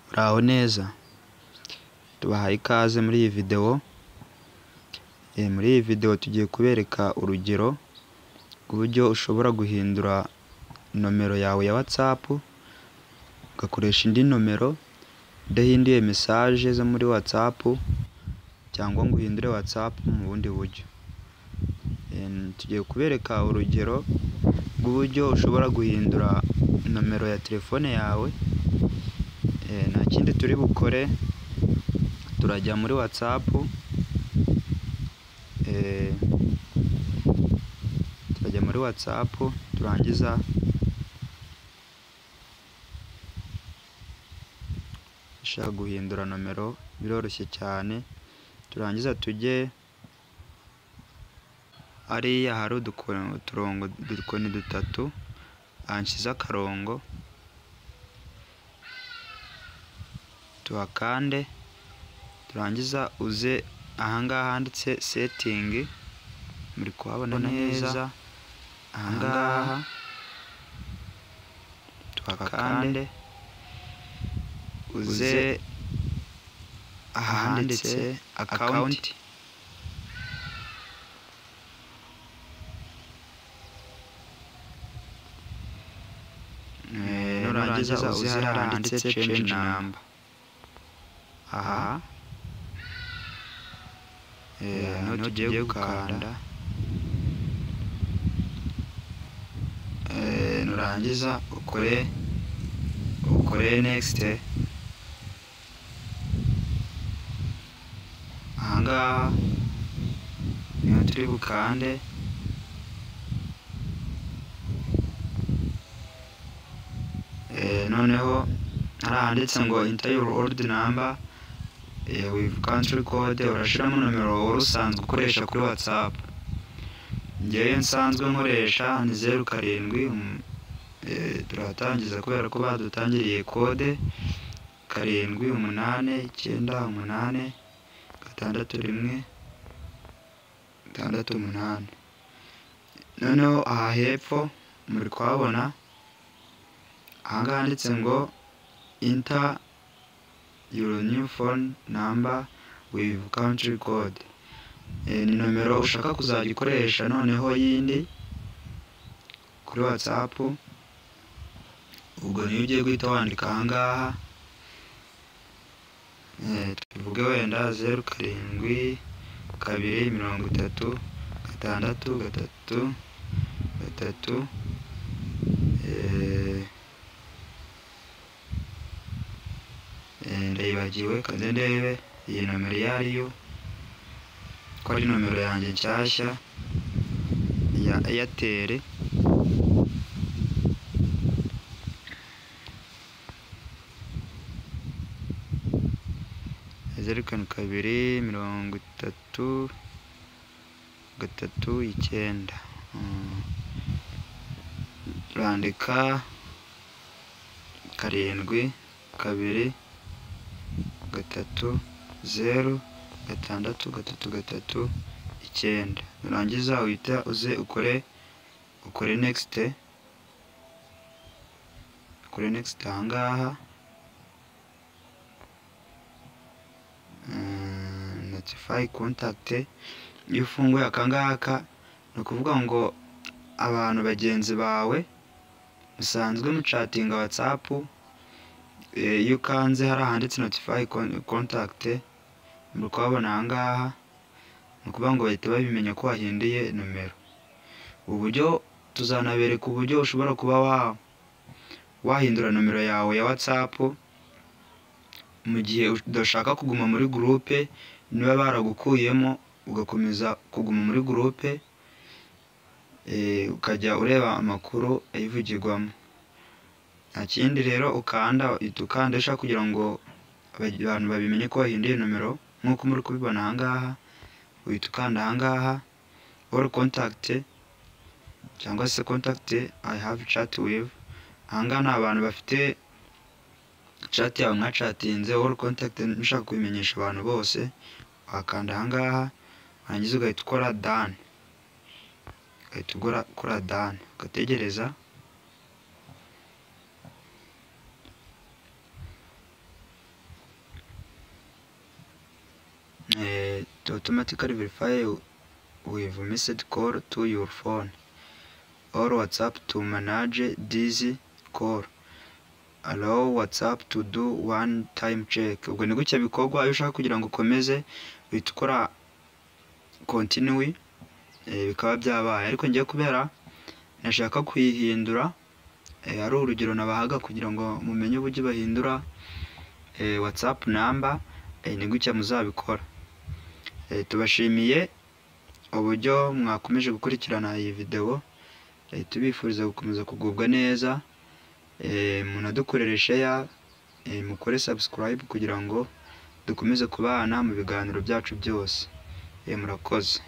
Muri aho neza? Tubahaye ikaze muri iyi videwo, muri iyi videwo tugiye kubereka urugero rw'uburyo ushobora guhindura nomero yawe ya watsapu, ugakoresha indi nomero idahinduye mesaje zo muri watsapu cyangwa ngo uhindure watsapu mu bundi buryo. Tugiye kubereka urugero rw'uburyo ushobora guhindura nomero ya telefone yawe, nta kindi turi bukore, turajya muri watsapu, turajya muri watsapu turangiza dushaka guhindura nomero biroroshye cyane, turangiza tujye hariya hari udukoni dutatu, hanshize akarongo, tuhakande, turangiza uze aha ngaha handitse setingi, muri kuhabona neza, aha ngaha tuhakande, uze ahanditse akawunti. Nurangiza uze hariya handitse cenji namba. Aha niho tugiye gukanda, nurangiza ukore ukore nekisite. Aha ngaha niho turi bukande. Noneho hariya handitse ngo inta yuru orudi namba wivu kantiri kode, urashyiramo nomero wari usanzwe ukoresha kuri watsapu. Njyewe nsanzwe nkoresha ni zeru karindwi, turahatangiza kubera ko badutangiriye kode, karindwi umunani icyenda umunani gatandatu rimwe gatandatu umunani. Noneho aha hepfo muri kuhabona aha ngaha handitse ngo inta yuru niyu fone namba wivu kantiri kode. Ni nomero ushaka kuzajya ukoresha noneho yindi kuri watsapu, ubwo niyo ugiye guhita wandika aha ngaha, tuvuge wenda zeru karindwi kabiri mirongo itatu gatandatu gatatu gatatu ndayibagiwe kandi ndebe iyi nomero iyo ari yo ko ari nomero yanjye nshyashya ya eyateri zeru karindwi kabiri mirongo itatu gatatu icyenda turandika karindwi kabiri gatatu zeru gatandatu gatatu gatatu icyenda nurangiza uhita uze ukore ukore nekisite ukore nekisite aha ngaha notifayi kontakite iyo ufunguye aka ngaka ni ukuvuga ngo abantu bagenzi bawe musanzwe mucatinga watsapu iyo ukanze hari ahanditse notifayi kontakite muri kuhabona aha ngaha ni ukuvuga ngo bahita babimenya ko wahinduye nomero. Uburyo tuzanabereka uburyo ushobora kuba wahindura nomero yawe ya watsapu mu gihe udashaka kuguma muri gurupe niba baragukuyemo ugakomeza kuguma muri gurupe ukajya ureba amakuru ayivugirwamo. Nta kindi rero ukanda uhita ukandisha kugira ngo abantu babimenye ko wahinduye nomero nk'uko muri kubibona aha ngaha uhita ukanda aha ngaha oru kontakite cyangwa se kontakite ayi havu cati wivu aha ngaha ni abantu bafite cati yawe mwacatinze oru kontakite mushaka kubimenyesha abantu bose wakanda aha ngaha warangiza ugahita ukora dani ugahita ukora dani ugategereza automatically verify with message call to your phone or WhatsApp to manage this call. Allow WhatsApp to do one time check. Ubwo ni gutya bikorwa iyo ushaka kugira ngo ukomeze uhita ukora continue eh, bikaba byabaye ariko ngiye kubera nashaka kuyihindura eh, ari urugero nabahaga kugira ngo mumenye uburyo bahindura eh, WhatsApp number eh, ni gutya muzabikora. Eh, tubashimiye uburyo mwakomeje gukurikirana iyi videwo eh, tubifuriza gukomeza kugubwa neza eh, munadukorere share eh, mukore subscribe kugira ngo dukomeze kubana mu biganiro byacu byose eh, murakoze